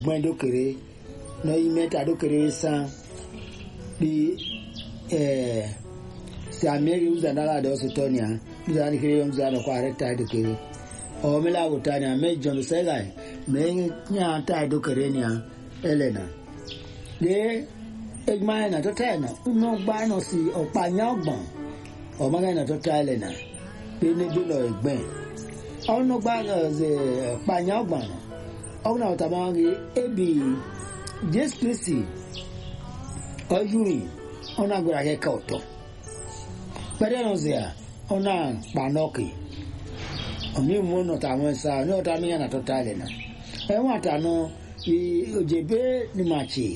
gbọ́n dókèrè náà yí mẹ́ta dókèrè sàn bí sàmìlì uzandala dọ̀ sí tọ́nia uzani kiri yom zano kwa rekta dókèrè ọ̀ mi láwù tania mẹ́jọ mi sẹ́gà mẹ́yìn nyà tá dókèrè nia ẹlẹ́nà de egma yẹn na tó tẹ́ ẹ̀ nà ńnú gbá náà sí ọ̀pá nyà ọgbọ̀n ọmọ yẹn na tó tẹ́ ẹlẹ́nà pé níbi lọ ẹgbẹ́ ọ̀nù gbá ọ̀pá nyà ọgbọ̀n ọ̀nà ọ̀tà máa ń rí ebi jésù kristi ọ̀yùrì ọ̀nà agbára kẹ́kẹ́ ọ̀tọ̀ pẹ̀lú ẹ̀rọ sí à ọ̀nà pànọ́ọ̀kì ọ̀mí mú nọ̀tà àwọn ẹ̀sà ní ọ̀tà míyàn nà tó tẹ́ ẹlẹ́nà ẹ̀wọ̀n àtànù ojebe ni machi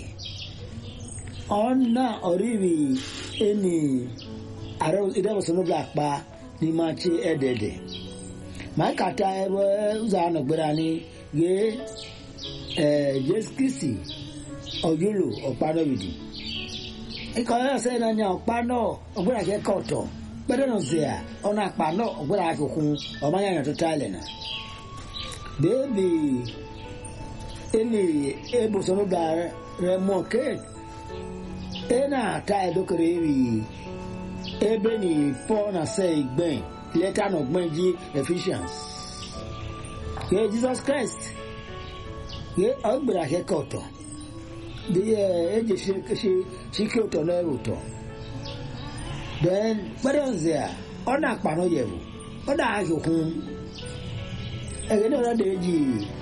ọ̀nà ọ̀rìrì ẹni àrẹ ìdẹ́bùsọ̀nù bla pa ni machi ẹ̀dẹ̀dẹ̀ máa kàtà ẹ̀rọ ụzọ ànàgbéra ni yé ẹ̀ jésù kristi ọ̀yọ́lò ọ̀pá náà bìdì ikọ̀ ẹ̀rọ sẹ́yìn náà ní ọ̀pá náà ọ̀gbéra kẹ́kẹ́ ọ̀tọ̀ pẹ́ẹ́dẹ́ náà zẹ̀ à ọ̀nà àpá náà ọ̀gbéra akẹ́kọ̀ọ́ ọ̀mọ yẹn tó tálẹ̀ náà bẹ́ẹ̀bì ele ebosoro da remo ke ena ta edokere eri ebe ni paul na se igben leta na ọgbọn ji ephesians ye jesus christ ye ọgbẹrẹ akẹkọ ọtọ de ẹ eje ṣe ṣíkẹ ọtọ náà ọtọ then gbẹdẹ nzẹ a ọ̀nà àpànà yẹ̀wò ọ̀nà àjòkun ẹ̀gẹ́ náà lọ́dọ̀ èjì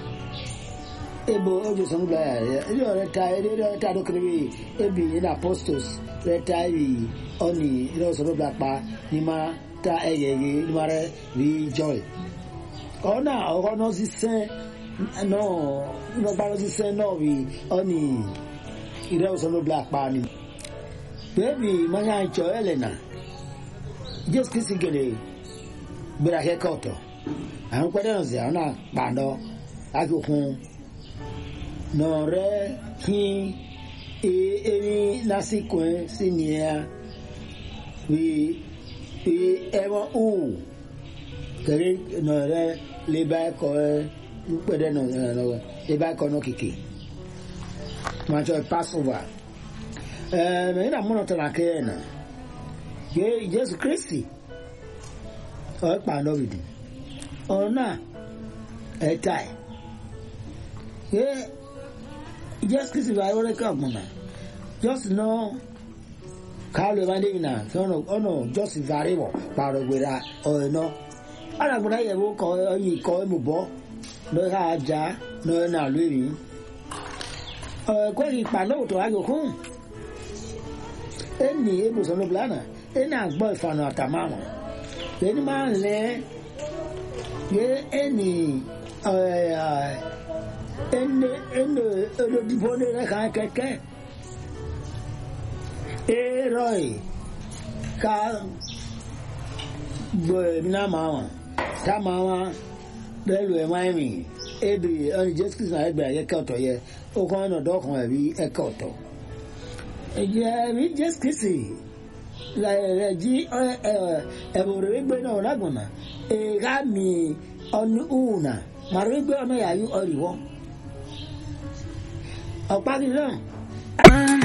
ebo ojo sanu bla ya ri ore ta ri ore ta do kiri ebi in apostles re ta ri oni ro sanu bla pa ni ma ta eye ye ni ma re ri joy ona oro no si se no no ba no si se no ri oni ire sanu bla pa ni baby manya icho elena just kisi gele gbera ke koto àwọn pẹ́ẹ́dẹ́ náà sì àwọn náà pàdọ́ akókun nọ̀rẹ́ kí ẹni lásìkò ẹ sí nìyẹn wí wí ẹwọ́n ò kẹrẹ nọ̀rẹ́ lébà ẹ̀kọ́ ẹ pẹ́ẹ́dẹ́ náà lọ́wọ́ lébà ẹ̀kọ́ náà kìkì máa tọ́ ẹ passover ẹ mẹ́rin náà múnà tọ́lá kẹ́ ẹ̀ náà yé jésù kristi ọ̀ ẹ̀ pàdọ́ bìdì ọ̀nà ẹ̀ta ẹ̀ yé jésù kristu bá wọlé ká gbọ̀nà jọ́sì náà káàlù ìwádìí yìí náà tí ọ̀nà jọ́sì varí wọ̀ pààrọ̀ gbéra ọ̀rẹ́ náà alágbèrè yẹ̀ wọ́n kọ́ ọyìn kọ́ ẹ̀mú bọ́ lọ́ọ́ ká ajá lọ́ọ́ náà lórí ọ̀ẹ́kọ́ ìpàdé òtò àjòkún ẹni ebùsọ̀nù bìlánà ẹni àgbọ̀ ìfànà àtàmàmù ẹni máa ń lẹ́ ye eni ene ene olodibo ne rẹ kan kẹkẹ eroi ka gbọ ẹmina maa wọn ta maa wọn bẹẹlu ẹ máa mi ebi ọni jésù kristu náà ẹgbẹ ẹkẹ ọtọ yẹ ọkàn ọ̀nà dọ́kàn ẹbí ẹkẹ ọtọ ẹjẹ ẹbí jésù kristu rẹ jí ẹbùrẹ gbẹ náà lágbọnà ega mi ọnu una màrú gbé ọmọ yàrá ọrìwọ ọ̀pá kìí náà.